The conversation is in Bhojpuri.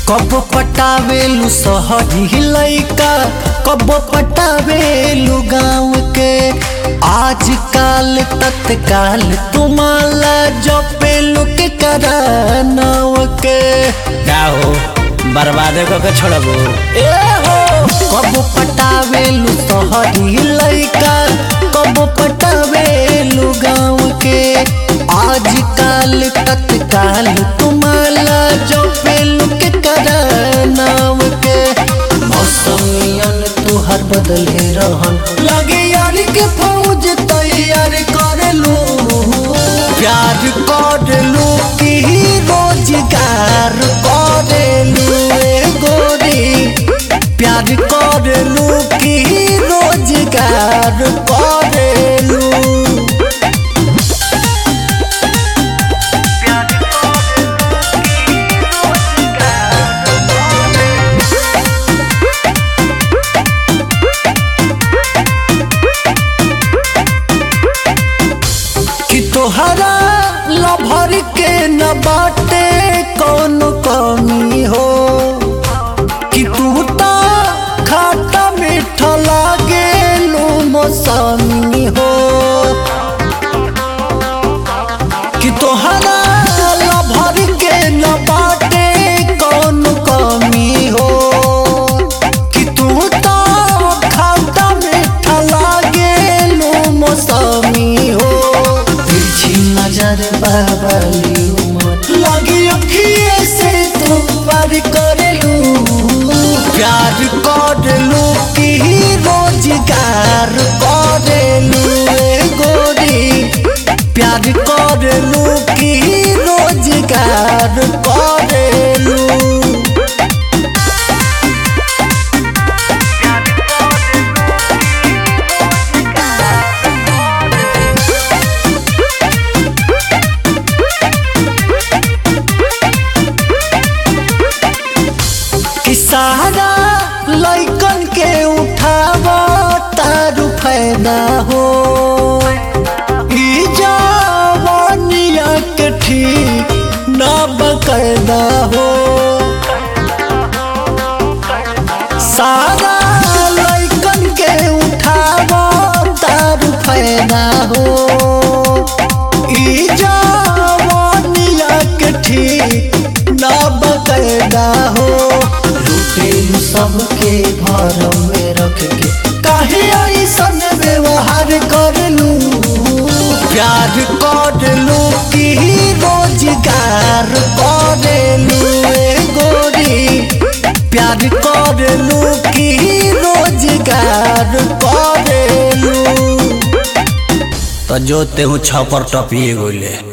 कब पटावेलू शहरी लैका कब पटावेलू गाँव के आजकल तत्काल तुम्हारा जो पेलू के करानव के का हो बर्बादे को के छोड़बो ए हो कब पटावेलू शहरी लैका कब पटावेलू गाँव के आजकल तत्काल तुम्हारा जो पेलू के करानव के मौसमियन तुहर बदले रहन लगे यार के फौज तैयार कर लू प्यार कर लू कि रोजगार कर लू ए गोरी प्यार कर लू कि रोजगार कर लू कि तोहरा लभर के न बाटे कौन कमी हो कि तू तो खाटा मीठा लागे लो मौसमी हो कि तोहरा लभर के न बाटे कौन कमी हो कि तू तो खाटा मीठा लागे लो मौसमी हो तिरछी नजर बाबली उमर लगी अखिए से तू पार करेलू प्यार करेलू कि रोजगार करेलू ए गोरी प्यार करेलू कि रोजगार करेलू कि सारा लैकन के उठाव तारू फायदा हो ई जवानिया के ठीक ना बकायदा हो सारा लैकन के उठाव तारू फायदा हो ई जवानिया के ठीक ना बकायदा हो लुटेलू सबके भरम में रख के काहे ऐसन व्यवहार करलू प्यार करलू कि रोजगार करलू ए गोरी प्यार करलू कि रोजगार करलू तो जो तेहू छपर टपिए गोले